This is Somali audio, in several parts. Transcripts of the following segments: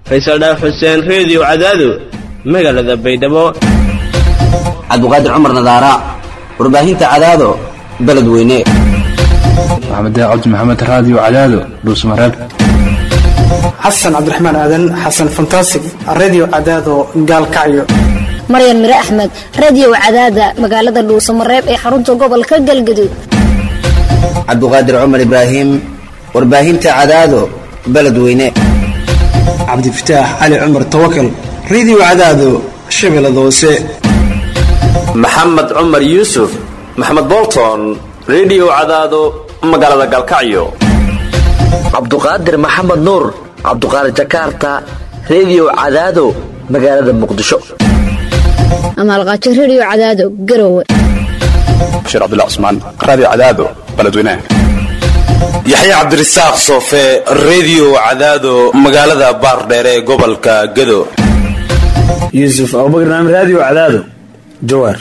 faysal dhaaf xuseen reediyo cadaado magaalada baydhabo cabdiqaadir cumar nadaara warbaahinta cadaado beledweyne maxamed cabdi maxamed raadiyo cadaado dhuusmareeb xasan cabdiraxmaan aadan xasan fantasig redio cadaado gaalkacyo maryan mire axmed radiyow cadaada magaalada dhuusamareeb ee xarunta gobolka galgaduud cabdiqaadir cumar ibraahim warbaahinta cadaado beledweyne cabdifataax cali cumar tawakal redio cadaado shabeellada hoose maxamed cumar yuusuf maxamed bolton redio cadaado magaalada galkacyo cabduqaadir maxamed nuur cabduqaadir jakarta redio cadaado magaalada muqdisho amaalqaajo rediyo cadaado garowe bashiir cabdullah cusmaan raadiyo cadaado beledweynaha yaxya cabdirasaaq soofe redio cadaado magaalada baardheere ee gobolka gado yuusuf abubakar naam raadiyo cadaado jawaar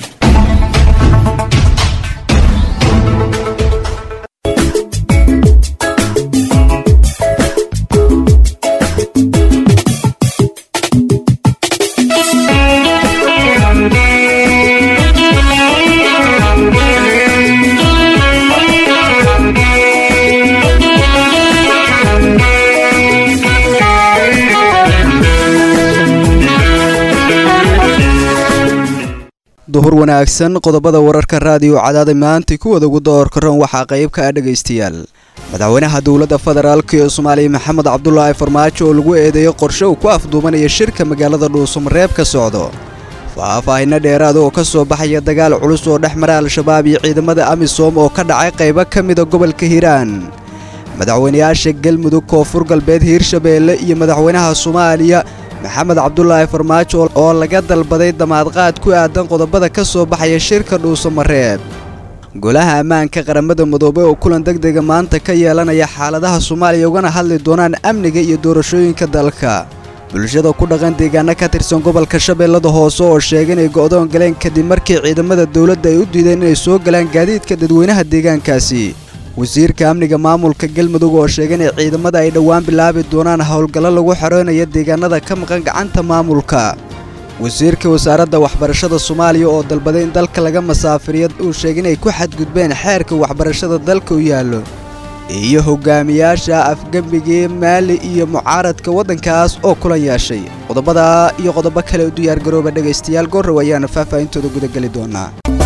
duhur wanaagsan qodobada wararka raadiyo cadaada maanta kuwada ugu doorkaroon waxaa qayb ka ah dhegaystayaal madaxweynaha dowladda federaalk ee soomaaliya maxamed cabdulaahi farmaajo oo lagu eedeeyo qorshe uu ku afduumanaya shirka magaalada dhuusamareeb ka socdo faahfaahinno dheeraada oo ka soo baxaya dagaal culus oo dhex mara al-shabaab iyo ciidamada amisom oo ka dhacay qaybo ka mida gobolka hiiraan madaxweynayaasha galmudug koonfur galbeed hiirshabeelle iyo madaxweynaha soomaaliya maxamed cabdulaahi farmaajo oo laga dalbaday damaadqaad ku aadan qodobada ka soo baxaya shirka dhuusamareeb golaha ammaanka qaramada midoobey oo kulan degdega maanta ka yeelanaya xaaladaha soomaaliya ugana hadli doonaan amniga iyo doorashooyinka dalka bulshada ku dhaqan deegaano ka tirsan gobolka shabeellada hoose oo sheegay inay go'doon galeen kadib markii ciidamada dowladda ay u diideen inay soo galaan gaadiidka dadweynaha deegaankaasi wasiirka amniga maamulka galmudug oo sheegay inay ciidamada ay dhowaan bilaabi doonaan howlgallo lagu xoreynayo deegaanada ka maqan gacanta maamulka wasiirka wasaaradda waxbarashada soomaaliya oo dalbaday in dalka laga masaafiriyo uu sheegay inay ku xadgudbeen xeerka waxbarashada dalka u yaallo iyo hogaamiyaasha afgembigii maali iyo mucaaradka waddankaas oo kulan yeeshay qodobada iyo qodobo kale u diyaargarooba dhegaystayaal goorrow ayaana faahfaahintooda gudageli doonaa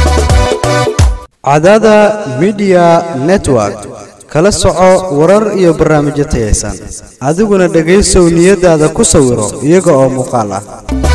cadaada midiya network kala soco warar iyo barnaamijyo tayaysan adiguna dhegaysow niyadaada ku sawiro iyaga oo muuqaal ah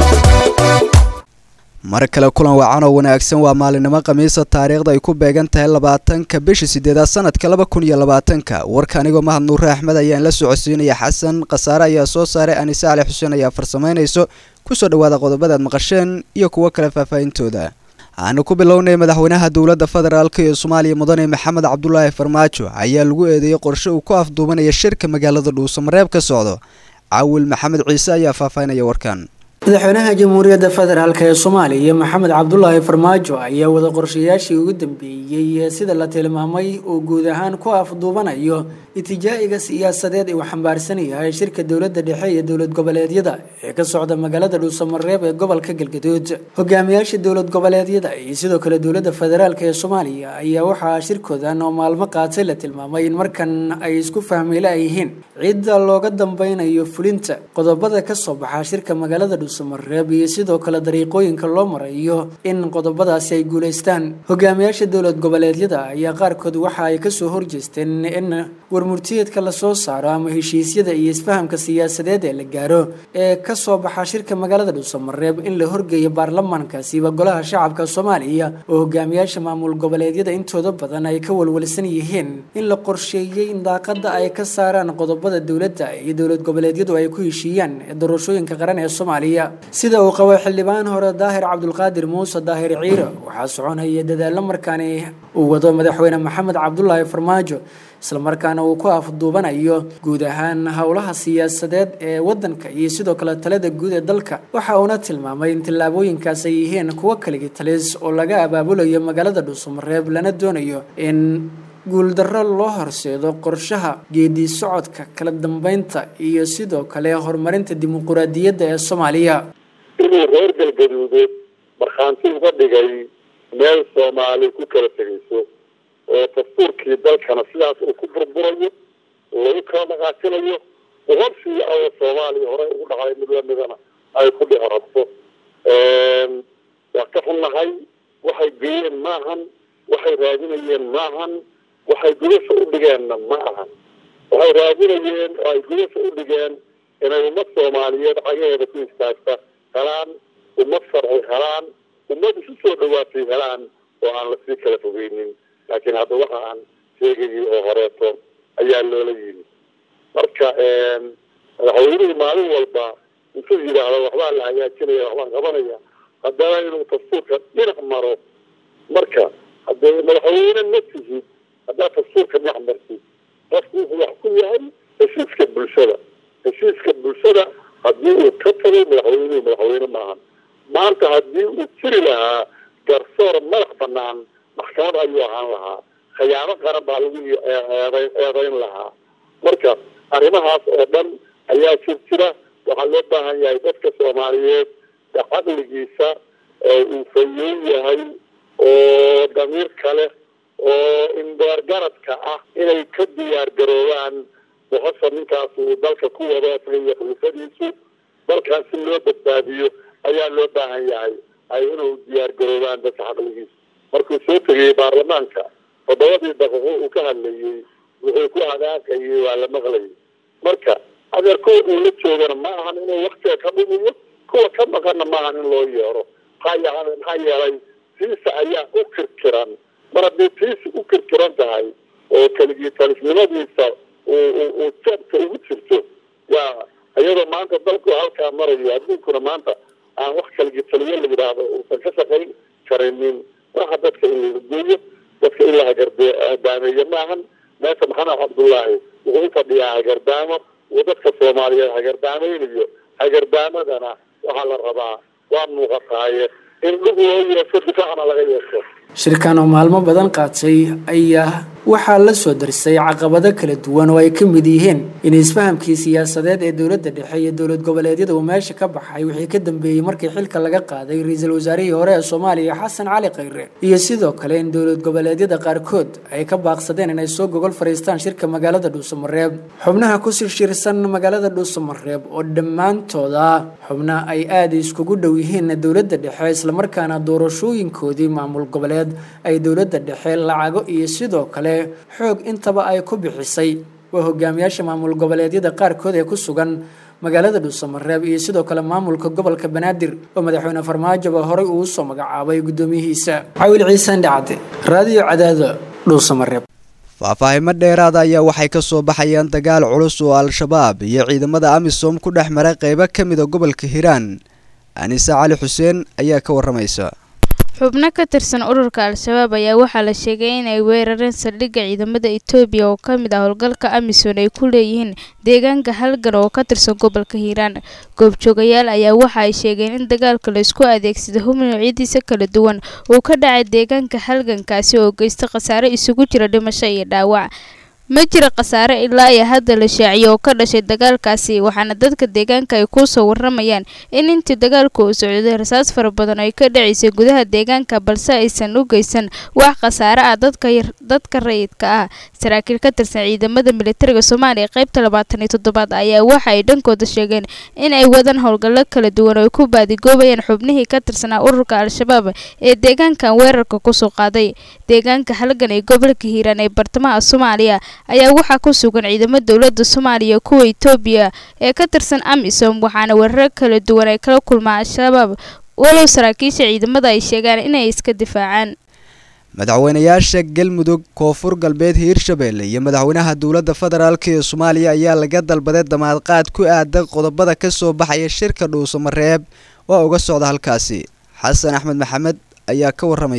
mar kale kulan wacan oo wanaagsan waa maalinimo khamiisa taariikhda ay ku beegan tahay labaatanka bisha sideedaad sanadka laba kun iyo labaatanka warka anigoo mahad nuure axmed ayaan la socodsiinaya xasan khasaare ayaa soo saaray anise cali xuseen ayaa farsamaynayso kusoo dhawaada qodobadaad maqasheen iyo kuwo kale faahfaahintooda aanu ku bilownay madaxweynaha dowladda federaalk ee soomaaliya mudane maxamed cabdulaahi farmaajo ayaa lagu eedeeyey qorshe uu ku afduubanaya shirka magaalada dhuusamareeb ka socdo caawil maxamed ciise ayaa faahfaahinaya warkan madaxweynaha jamhuuriyadda federaalk ee soomaaliya maxamed cabdulaahi farmaajo ayaa wada qorshayaashii ugu dambeeyey sida la tilmaamay uu guud ahaan ku afduubanayo itijaa'iga siyaasadeed uu xambaarsan yahay shirka dowladda dhexe iyo dowlad goboleedyada ee ka socda magaalada dhuusamareeb ee gobolka galgaduud hogaamiyaasha dowlad goboleedyada iyo sidoo kale dowladda federaalk ee soomaaliya ayaa waxaa shirkoodan oo maalmo qaatay la tilmaamay in markan ay isku fahmeyla yihiin cidda looga dambeynayo fulinta qodobada kasoo baxa shirka magaalada dhuusamareeb iyo sidoo kale dariiqooyinka loo marayo in qodobadaasi ay guuleystaan hogaamiyaasha dowlad goboleedyada ayaa qaarkood waxa ay kasoo horjeesteen in warmurtiyeedka lasoo saaro ama heshiisyada iyo isfahamka siyaasadeed ee la gaaro ee kasoo baxa shirka magaalada dhuusamareeb in la horgeeyo baarlamaankaasiba golaha shacabka soomaaliya oo hogaamiyaasha maamul goboleedyada intooda badan ay ka walwalsan yihiin in la qorsheeyey in daaqada ay ka saaraan qodobada dowladda iyo dowlad goboleedyadu ay ku heshiiyaan doorashooyinka qaran ee soomaaliya sida uu qabo xildhibaan hore daahir cabdulqaadir muuse daahir ciiro waxaa soconaya dadaalo markaani uu wado madaxweyne maxamed cabdulaahi farmaajo islamarkaana uu ku afduubanayo guud ahaan howlaha siyaasadeed ee wadanka iyo sidoo kale talada guud ee dalka waxa uuna tilmaamay in tillaabooyinkaas ay yihiin kuwo kaligi talis oo laga abaabulayo magaalada dhuusamareeb lana doonayo in guuldarro loo horseedo qorshaha geedi socodka kala dambeynta iyo sidoo kale horumarinta dimuquraadiyadda ee soomaaliya inuu reer galgaduudeed markhaanti uga dhigay meel soomaali ku kala tegayso oo dastuurkii dalkana sidaas uu ku burburayo lagu kala dhaqaajinayo boqolkii awo soomaaliya horey ugu dhacay mid lamidana ay ku dhici rabto waa ka xunnahay waxay geeyeen maahan waxay raadinayeen maahan waxay gudasha u dhigeenna ma ahan waxay raadinayeen oo ay gudasha u dhigeen inay ummad soomaaliyeed cagaheeda ku istaagta helaan ummad sharci helaan ummad isu soo dhawaatay helaan oo aan lasii kala fogeynin laakiin hadda waxa aan sheegayay oo horeeto ayaa loola yimi marka madaxweynihii maalin walba intuu yidhaahdo waxbaa la hagaajinaya waxbaan qabanaya haddana inuu dastuurka dhinac maro marka haddee madaxweyne ma tihid haddaad dastuurka dhinac martid qofku wuxuu wax ku yahay heshiiska bulshada heshiiska bulshada haddii uu ka tago madaxweynuhu madaxweyne maahan maanta haddii uu jiri lahaa garsoor madax banaan maxkamad ayuu ahaan lahaa khiyaamo qaran baa lagu eedeyn eedeyn lahaa marka arrimahaas oo dhan ayaa jir jira waxaa loo baahan yahay dadka soomaaliyeed caqligiisa uu fayoon yahay oo damiir kale oo indheergaradka ah inay ka diyaar garoobaan boqosha ninkaas uu dalka ku wado isaga khulifadiisu dalkaas si loo badbaadiyo ayaa loo baahan yahay ay inuu diyaar garoobaan dadka caqligiisa markuu soo tegayey baarlamaanka toddobadii daqiiqo uu ka hadlayey wuxuu ku hadaaqayay waa la maqlayay marka adeerkood uu la joogana ma ahan inuu waktiga ka dhumiyo kuwa ka maqanna maahan in loo yeero maxaa maxaa yeelay tiisa ayaa u kirkiran mar haddii tiisa u kirkiran tahay oo keligii talisnimadiisa uu jeebka ugu jirto yaa iyadoo maanta dalku halkaa marayo adduunkuna maanta aan wax keligii taliyo la yidhaahdo uusan ka shaqayn karinin maaha dadka in la geeyo dadka in la hagardaameeyo maahan meesha maxamed cabdullaahi wuxuu u fadhiyaa hagardaamo uu dadka soomaaliyeed hagardaameynayo hagardaamadana waxaa la rabaa waa muuqataaye in dhug loo yeesho difaacna laga yeesho shirkan oo maalmo badan qaatay ayaa waxaa la soo darsay caqabado kala duwan oo ay ka mid yihiin in isfahamkii siyaasadeed ee dowladda dhexe iyo dowlad goboleedyada uu meesha ka baxay wixii ka dambeeyey markii xilka laga qaaday ra-iisul wasaarihii hore ee soomaaliya xasan cali khayre iyo sidoo kale in dowlad goboleedyada qaarkood ay ka baaqsadeen inay soo gogol fadhiistaan shirka magaalada dhuusamareeb xubnaha ku shirshirsan magaalada dhuusamareeb oo dhammaantooda xubna ay aada iskugu dhow yihiin dowladda dhexe islamarkaana doorashooyinkoodii maamul goboleed ay dowladda dhexe lacago iyo sidoo kale xoog intaba ay ku bixisay waa hogaamiyaasha maamul goboleedyada qaarkood ee ku sugan magaalada dhuusamareeb iyo sidoo kale maamulka gobolka banaadir oo madaxweyne farmaajoba horey uu soo magacaabay guddoomiyihiisa cawil ciisaan dhacde raadiyo cadaado dhuusamareeb faahfaahimo dheeraada ayaa waxay ka soo baxayaan dagaal culus oo al-shabaab iyo ciidamada amisom ku dhex maray qeybo ka mid a gobolka hiiraan anise cali xuseen ayaa ka waramaysa xubno ka tirsan ururka al-shabaab ayaa waxaa la sheegay inay weerareen saldhigga ciidamada etoobiya oo ka mid ah howlgalka amisom ay ku leeyihiin deegaanka halgan oo ka tirsan gobolka hiiraan goobjoogayaal ayaa waxa ay sheegeen in dagaalka la isku adeegsada hub noocyadiisa kala duwan uu ka dhacay deegaanka halgankaasi oo geysta khasaare isugu jira dhimasho iyo dhaawac ma jira khasaare ilaa iyo hadda la shaaciyo oo ka dhashay dagaalkaasi waxaana dadka deegaanka ay kusoo waramayaan in intii dagaalku uu socday rasaas fara badan ay ka dhacaysay gudaha deegaanka balse aysan u geysan wax khasaare ah dadka rayidka ah saraakiil ka tirsan ciidamada militariga soomaaliya qaybta labaatan iyo toddobaad ayaa waxa ay dhankooda sheegeen in ay wadaan howlgallo kala duwan oo ay ku baadigoobayaan xubnihii ka tirsanaa ururka al-shabaab ee deegaankan weerarka kusoo qaaday deegaanka halgan ee gobolka hiiraan ee bartamaha soomaaliya ayaa waxaa ku sugan ciidamo dowladda soomaaliya kuwa etoobiya ee ka tirsan amisom waxaana weeraro kala duwan ay kala kulmaan al-shabaab walow saraakiisha ciidamada ay sheegaan inay iska difaacaan madaxweynayaasha galmudug koonfur galbeed hiirshabelle iyo madaxweynaha dowladda federaalk ee soomaaliya ayaa laga dalbaday damaadqaad ku aadan qodobada ka soo baxaya shirka dhuusamareeb waa uga socda halkaasi xasan axmed maxamed ayaa ka waramaya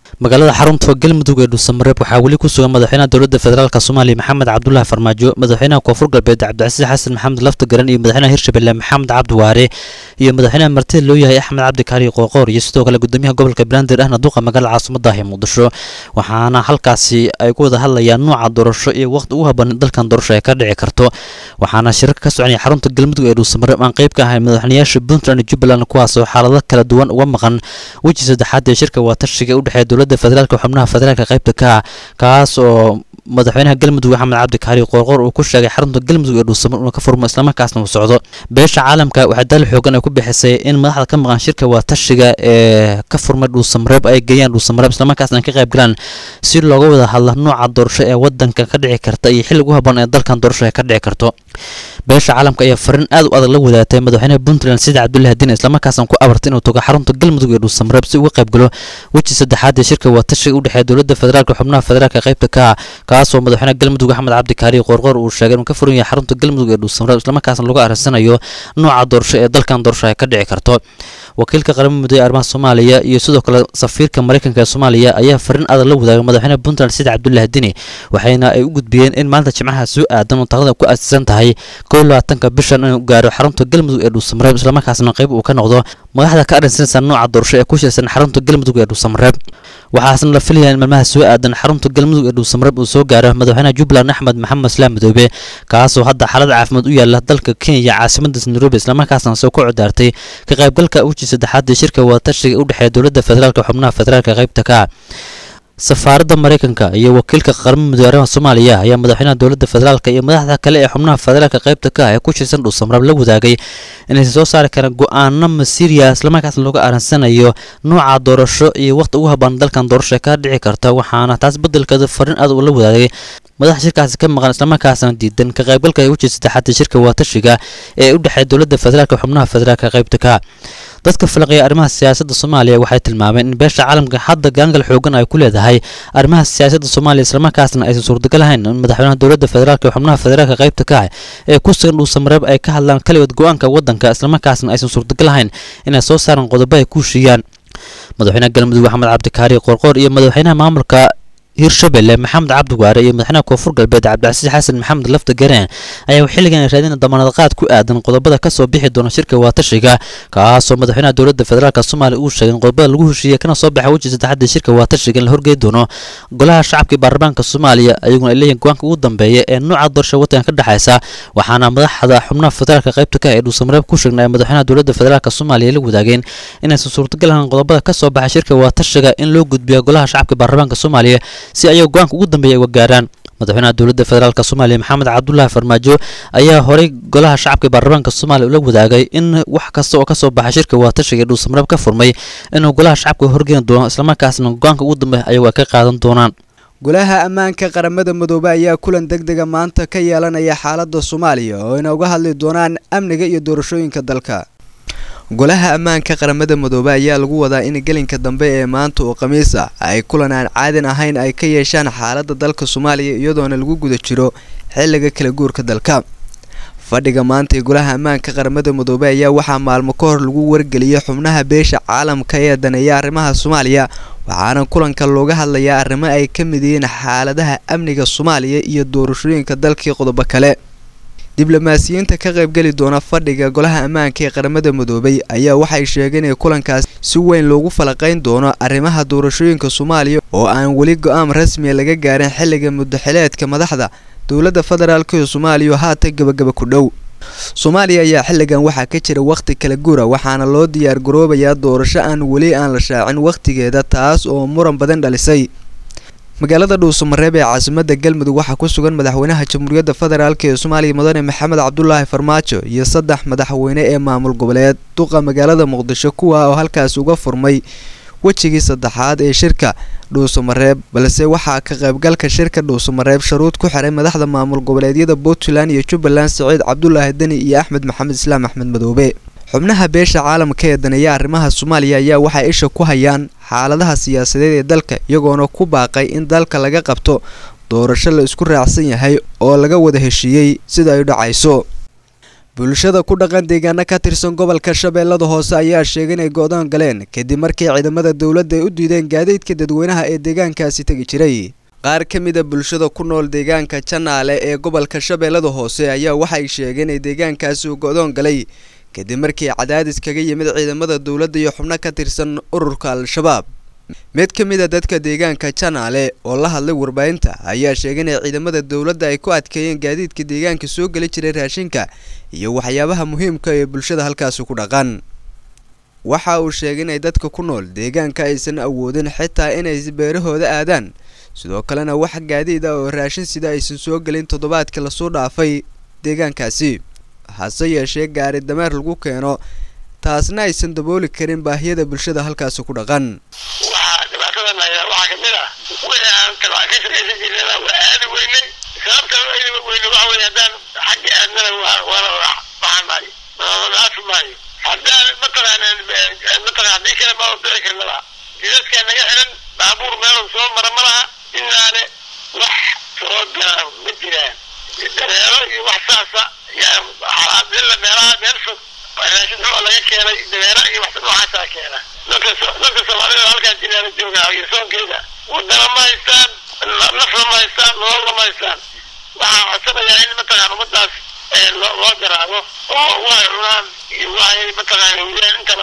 magaalada xarunta galmudug ee dhuusamareeb waxaa weli ku sugan madaxweynaha dowladda federaalk soomaaliya maxamed cabdulaahi farmaajo madaxweynaha koonfur galbeed cabdicasiis xasan maxamed lafta garan iyo madaxweynaha hirshabelle maxamed cabdi waare iyo madaxweynaha martida loo yahay axmed cabdi kaari qooqoor iyo sidoo kale gudoomiyaha gobolka banaadir ahna duqa magaalada caasimada ee muqdisho waxaana halkaasi ay ku wada hadlayaan nuuca doorasho iyo waqti ugu haboon dalkan doorasho ay ka dhici karto waxaana shirka ka soconaya xarunta galmudug ee dhuusamareeb aan qayb ka ahay madaxweynayaasha puntland iyo jubbaland kuwaasoo xaalado kala duwan uga maqan weji saddexaad ee shirka waatashiga u dhexeeya dowladda federaalk xubnaha federaalka qaybta ka ah kaas oo madaxweynaha galmudug axmed cabdi kaari qoorqoor uu ku sheegay xarunta galmudug ee dhuusamar inuu ka furmo islamarkaasna uu socdo beesha caalamka waxaa daal xoogan ay ku bixisay in madaxda ka maqan shirka waatashiga ee ka furmay dhuusamareeb ay geeyaan dhuusamareeb islamarkaasna ay ka qayb galaan si looga wada hadla nooca doorasho ee wadanka ka dhici karta iyo xillig u haboon ee dalkan doorasho ay ka dhici karto beesha caalamka ayaa fariin aad u adag la wadaatay madaxweynaha puntland sida cabdullahi diin islamarkaasna ku abartay inuu tago xarunta galmudug ee dhuusamareeb si uga qayb galo weji saddexaad ee shirka waatashiga u dhexeeya dowladda federaalka xubnaha federaalka qaybta ka ah kaasoo madaxweynaha galmudug axmed cabdi kaari qoorqoor uu sheegay inuu ka furan yahay xarunta galmudug ee dhuusamareeb islamarkaasna lagu arsanayo nooca doorasho ee dalkan doorasho ay ka dhici karto wakiilka qaramada mudooye arrimaha soomaaliya iyo sidoo kale safiirka mareykanka ee soomaaliya ayaa fariin adag la wadaagay madaxweynaha puntland sida cabdullahi dini waxayna ay u gudbiyeen in maalinta jimcaha soo aadan oo taaqada ku aasisan tahay kow labaatanka bishan inuu gaaro xarunta galmudug ee dhuusamareeb islamarkaasna qayb uu ka noqdo madaxda ka arrinsanaysa nooca doorasho ee ku shirsan xarunta galmudug ee dhuusamareeb waxaasna la filayaa in maalmaha soo aadan xarunta galmudug ee dhuusamareeb uu soo gaaro madaxweynaha jubbaland axmed maxamed islaam madoobe kaasoo hadda xaalad caafimaad u yaala dalka kenya caasimadaas nairobi islamarkaasna soo ku codaartay ka qaybgalka uji saddexaad ee shirka waatashiga u dhexeeya dowladda federaalka xubnaha federaalka qaybta ka safaaradda mareykanka iyo wakiilka qaramada mudooye arrimaha soomaaliya ayaa madaxweynaha dowladda federaalka iyo madaxda kale ee xubnaha federaalka qaybta ka ah ee ku shirsan dhuusamareeb la wadaagay inaysan soo saari karaan go-aano masiiriya islamarkaasna looga aaransanayo nooca doorasho iyo waqti ugu habaan dalkan doorasho ee ka dhici karta waxaana taas bedelkeeda fariin aad uu la wadaagay madaxa shirkaasi ka maqan islamarkaasna diidan ka qaybgalka uji saddexaad shirka waatashiga ee u dhexeeya dowladda federaalka xubnaha federaalka qaybta ka dadka falaqaya arrimaha siyaasadda soomaaliya waxay tilmaameen in beesha caalamka hadda gaangal xoogan ay ku leedahay arrimaha siyaasadda soomaaliya islamarkaasna aysan suurtagal ahayn in madaxweynaha dowladda federaalka iyo xubnaha federaalka qaybta ka ah ee ku sugan dhuusamareeb ay ka hadlaan kaligood go-aanka waddanka islamarkaasna aysan suurtagal ahayn inay soo saaraan qodobo ay ku heshiiyaan madaxweynaha galmudug axmed cabdikaari qoorqoor iyo madaxweynaha maamulka hirshabelle maxamed cabdi waare iyo madaxweynaha koonfur galbeed cabdicasiis xasan maxamed lafta gareen ayaa xilligan raadina damaanad qaad ku aadan qodobada kasoo bixi doona shirka waatashiga kaasoo madaxweynaha dowladda federaalk soomaaliya uu sheegay in qodobada lagu heshiiyey kana soo baxa weji saddexaad shirka waatashiga in la horgey doono golaha shacabka iyo baarlamaanka soomaaliya ayaguna ay leeyihin go-aanka ugu dambeeya ee nooca doorasha waddanka ka dhexaysa waxaana madaxda xubnaha federaalka qaybta ka ee dhuusamareeb ku sheegnay madaxweynaha dowladda federaalk soomaaliya la wadaageen inaysan suurtagal ahayn qodobada kasoo baxa shirka waatashiga in loo gudbiyo golaha shacabka iyo baarlamaanka soomaaliya si ayaga go-aanka ugu dambeeya ay uga gaaraan madaxweynaha dowladda federaalk soomaaliya maxamed cabdulaahi farmaajo ayaa horey golaha shacabka ee baarlamaanka soomaaliya ula wadaagay in wax kasta oo kasoo baxa shirka waatashiga ee dhuusamareeb ka furmay inuu golaha shacabka horgeeni doono islamarkaasna go-aanka ugu dambeeya ayagu ay ka qaadan doonaan golaha ammaanka qaramada midoobe ayaa kulan deg dega maanta ka yeelanaya xaaladda soomaaliya oo ayna uga hadli doonaan amniga iyo doorashooyinka dalka golaha ammaanka qaramada midoobe ayaa lagu wadaa in gelinka dambe ee maanta oo khamiis ah ay kulan aan caadin ahayn ay ka yeeshaan xaaladda dalka soomaaliya iyadoona lagu guda jiro xilliga kala guurka dalka fadhiga maanta ee golaha ammaanka qaramada midoobe ayaa waxaa maalmo ka hor lagu wargeliyay xubnaha beesha caalamka ee daneeya arrimaha soomaaliya waxaana kulanka looga hadlayaa arrimo ay ka mid yihiin xaaladaha amniga soomaaliya iyo doorashooyinka dalkii qodobo kale diblomaasiyiinta ka qaybgeli doona fadhiga golaha ammaanka ee qaramada midoobay ayaa waxay sheegeen in kulankaas si weyn loogu falaqayn doono arrimaha doorashooyinka soomaaliya oo aan weli go-aan rasmiya laga gaarin xilliga muddaxileedka madaxda dowladda federaalk ee soomaaliya oo haatan gebagaba ku dhow soomaaliya ayaa xilligan waxaa ka jira wakhti kala gura waxaana loo diyaar garoobayaa doorasho aan weli aan la shaacin wakhtigeeda taas oo muran badan dhalisay magaalada dhuusamareeb ee caasimada galmudug waxaa ku sugan madaxweynaha jamhuuriyadda federaalk ee soomaaliya mudane maxamed cabdulaahi farmaajo iyo saddex madaxweyne ee maamul goboleed duqa magaalada muqdisho kuwa oo halkaas uga furmay wejigii saddexaad ee shirka dhuusamareeb balse waxaa ka qaybgalka shirka dhuusamareeb sharuud ku xiray madaxda maamul goboleedyada puntland iyo jubbaland siciid cabdulaahi deni iyo axmed maxamed islaam axmed madoobe xubnaha beesha caalamka ee daneeya arrimaha soomaaliya ayaa waxay isha ku hayaan xaaladaha siyaasadeed ee dalka iyagoona ku baaqay in dalka laga qabto doorasho la isku raacsan yahay oo laga wada heshiiyey sida ay dhacayso bulshada ku dhaqan deegaano ka tirsan gobolka shabeellada hoose ayaa sheegay inay go'doon galeen kadib markii ciidamada dowladda ay u diideen gaadiidka dadweynaha ee deegaankaasi tegi jiray qaar ka mid a bulshada ku nool deegaanka janaale ee gobolka shabeellada hoose ayaa waxay sheegeen in deegaankaasi uu go'doon galay kadib markii cadaadis kaga yimid ciidamada dowladda iyo xubno ka tirsan ururka al-shabaab mid ka mid a dadka deegaanka janaale oo la hadlay warbaahinta ayaa sheegay inay ciidamada dowladda ay ku adkeeyeen gaadiidka deegaanka soo geli jiray raashinka iyo waxyaabaha muhiimka ee bulshada halkaasi ku dhaqan waxa uu sheegay inay dadka ku nool deegaanka aysan awoodin xitaa inay beerahooda aadaan sidoo kalena wax gaadiid ah oo raashin sida aysan soo gelin toddobaadkii lasoo dhaafay deegaankaasi hase yeeshee gaari dameer lagu keeno taasna aysan dabooli karin baahiyada bulshada halkaasi ku dhaqan waxaa dhibaatadan ayaa waxaa kamid ah wixii aan kalaa ka shaqaysan jirnana waa aadi weynay sababta loo aadi weyne waxa weye haddaan xagga aadnana waa waana waxaan maayo naafi maayo haddaan mataqaana mataqana haddii kale ma dhici karnaba jidadkaa naga xiran baabuur meelu soo mara ma laha inaane wax soo gala ma jiraan dareero iyo wax saasa yaa xalaadilla meelaha meel fog raashin xumo laga keenay dameera iyo wax noocaasaa keena dadka dadka soomaalida halkaa jinaana jooga iyo soonkeeda wadana ma haystaan nafna ma haystaan nololna ma haystaan waxaa codsanayaa in mataqaan ummadaas loo loo garaabo oo waxay cunaan iyo waxay mataqaan hawiyaan intaba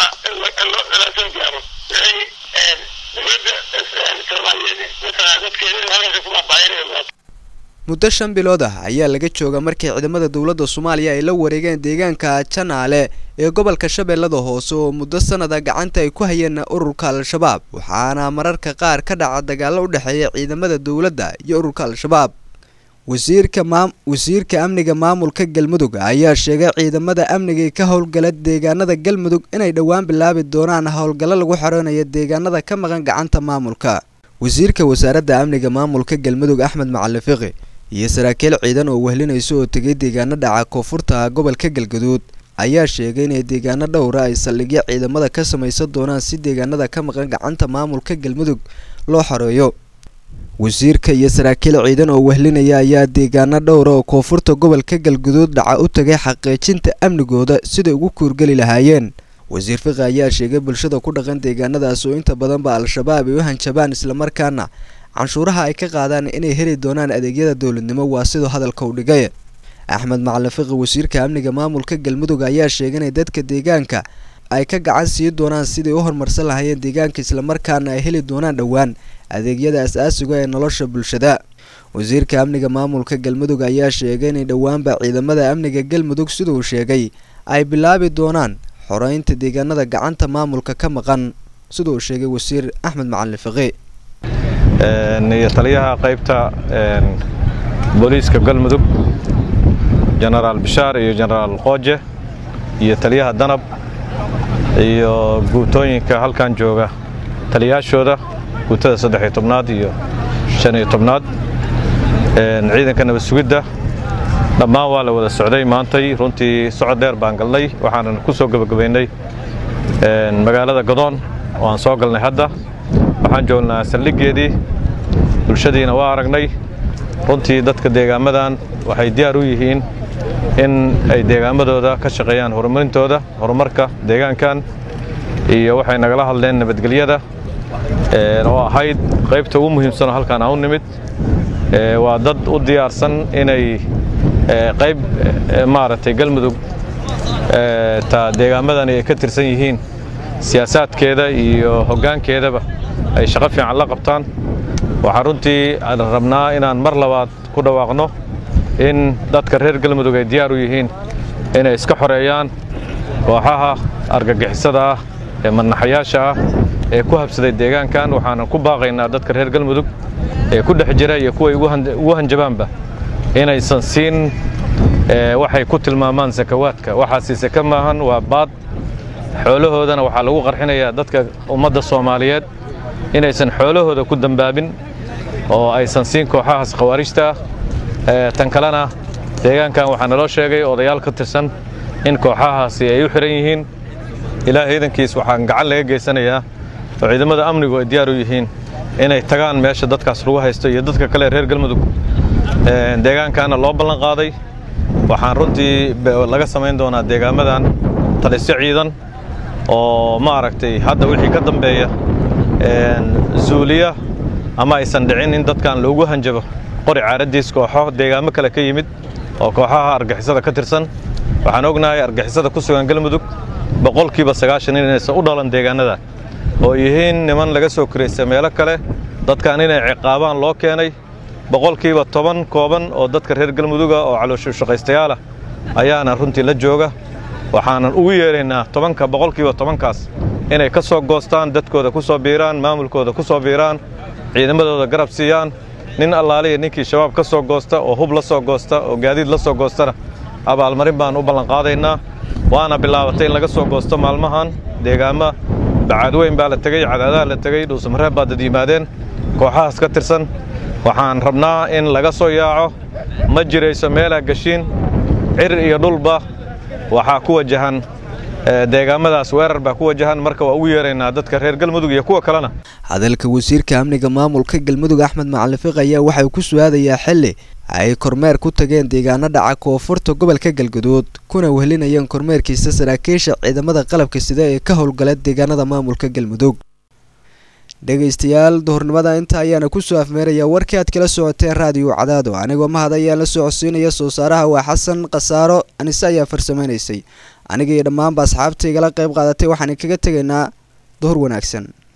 la soo gaaro wixii dowladda soomaaliyeed mataqaan dadkeeda halkaas ku baabaayanaya muddo shan bilood ah ayaa laga jooga markii ciidamada dowladda soomaaliya ay la wareegeen deegaanka janaale ee gobolka shabeellada hoose oo muddo sanada gacanta ay ku hayeen ururka al-shabaab waxaana mararka qaar ka dhaca dagaallo u dhexeeya ciidamada dowladda iyo ururka al-shabaab wasiirka maam wasiirka amniga maamulka galmudug ayaa sheegay ciidamada amniga ka howlgala deegaanada galmudug inay dhowaan bilaabi doonaan howlgallo lagu xoreynayo deegaanada ka maqan gacanta maamulka wasiirka wasaaradda amniga maamulka galmudug axmed macali fiqi iyo saraakiil ciidan oo wehlinaysa oo tegay deegaano dhaca koonfurta gobolka galgaduud ayaa sheegay inay deegaano dhowra ay saldhigyo ciidamada ka samaysan doonaan si deegaanada ka maqan gacanta maamulka galmudug loo xoreeyo wasiirka iyo saraakiil ciidan oo wehlinaya ayaa deegaano dhowra oo koonfurta gobolka galgaduud dhaca u tagay xaqiijinta amnigooda siday ugu kuurgeli lahaayeen wasiir fiqi ayaa sheegay bulshada ku dhaqan deegaanadaas oo inta badanba al-shabaab ay u hanjabaan islamarkaana canshuuraha ay ka qaadaan inay heli doonaan adeegyada dowladnimo waa siduu hadalka u dhigay axmed macalin fiqi wasiirka amniga maamulka galmudug ayaa sheegay inay dadka deegaanka ay ka gacan sii doonaan siday u horumarsan lahaayeen deegaanka islamarkaana ay heli doonaan dhowaan adeegyada as-aasiga ee nolosha bulshada wasiirka amniga maamulka galmudug ayaa sheegay inay dhowaanba ciidamada amniga galmudug siduu sheegay ay bilaabi doonaan xoreynta deegaanada gacanta maamulka ka maqan siduu sheegay wasiir axmed macalin fiqi iyo taliyaha qaybta booliiska galmudug jenaraal bishaar iyo jenaraal qooje iyo taliyaha danab iyo guutooyinka halkan jooga taliyaashooda guutada saddexiyo tobnaad iyo shan iyo tobnaad ciidanka nabad sugidda dhammaan waa la wada socday maantay runtii socod dheer baan galnay waxaanan ku soo gebagabaynay magaalada gadoon oo aan soo galnay hadda waxaan joognaa saldhiggeedii bulshadiina waa aragnay runtii dadka deegaamadan waxay diyaar u yihiin in ay deegaamadooda ka shaqeeyaan horumarintooda horumarka deegaankan iyo waxay nagala hadleen nabadgelyada oo ahayd qaybta ugu muhiimsanoo halkaan aan u nimid waa dad u diyaarsan inay qayb maaragtay galmudug ta deegaamadani ay ka tirsan yihiin siyaasaadkeeda iyo hoggaankeedaba ay shaqo fiican la qabtaan waxaan runtii rabnaa inaan mar labaad ku dhawaaqno in dadka reer galmudug ay diyaar u yihiin inay iska xoreeyaan kooxaha argagixisada ah ee madnaxayaasha ah ee ku habsaday deegaankan waxaanan ku baaqaynaa dadka reer galmudug ee ku dhex jira iyo kuway ugu hanjabaanba inaysan siin waxay ku tilmaamaan sakawaadka waxaasi saka maahan waa baad xoolahoodana waxaa lagu qarxinayaa dadka ummadda soomaaliyeed inaysan xoolahooda ku dambaabin oo aysan siin kooxahaas khawaarijta ah tan kalena deegaankan waxaa naloo sheegay odayaal ka tirsan in kooxahaasi ay u xihan yihiin ilaahay iidankiis waxaan gacan laga geysanayaa oo ciidamada amnigu ay diyaar u yihiin inay tagaan meesha dadkaas lagu haysto iyo dadka kale reer galmudug deegaankaana loo ballan qaaday waxaan runtii laga samayn doonaa deegaamadan talisyo ciidan oo maaragtay hadda wixii ka dambeeya zuuliya ama aysan dhicin in dadkan loogu hanjabo qori caaraddiis kooxo deegaamo kale ka yimid oo kooxaha argixisada ka tirsan waxaan ognahay argixisada ku sugan galmudug boqolkiiba sagaashan inaysan u dhalan deegaanada oo yihiin niman laga soo koraysta meelo kale dadkan inay ciqaabaan loo keenay boqolkiiba toban kooban oo dadka reer galmuduga oo calooshushaqaystayaalah ayaana runtii la jooga waxaanan ugu yeeraynaa tobanka boqolkiiba tobankaas inay ka soo goostaan dadkooda ku soo biiraan maamulkooda ku soo biiraan ciidamadooda garab siiyaan nin allaaliya ninkii shabaab ka soo goosta oo hub la soo goosta oo gaadiid la soo goostana abaalmarin baan u ballanqaadaynaa waana bilaabatay in laga soo goosto maalmahan deegaama bacaadweyn baa la tegey cadaadaha la tegey dhuusamareeb baa dad yimaadeen kooxahaas ka tirsan waxaan rabnaa in laga soo yaaco ma jirayso meelaa geshiin cir iyo dhulba waxaa ku wajahan deegaamadaas weerar baa ku wajahan marka waa ugu yeeraynaa dadka reer galmudug iyo kuwa kalena hadalka wasiirka amniga maamulka galmudug axmed macalin fiq ayaa waxay ku su-aadayaa xili ay kormeer ku tageen deegaano dhaca koonfurta gobolka galgaduud kuna wehelinayeen kormeerkiisa saraakiisha ciidamada qalabka sida ee ka howlgala deegaanada maamulka galmudug dhegaystayaal duhurnimada inta ayaana kusoo afmeeraya warkii aad kala socoteen raadiyo cadaado anigoo mahad ayaan la socodsiinaya soo saaraha waa xasan khasaaro anise ayaa farsamaynaysay aniga iyo dhammaanba asxaabta igala qayb qaadatay waxaan kaga tegaynaa duhur wanaagsan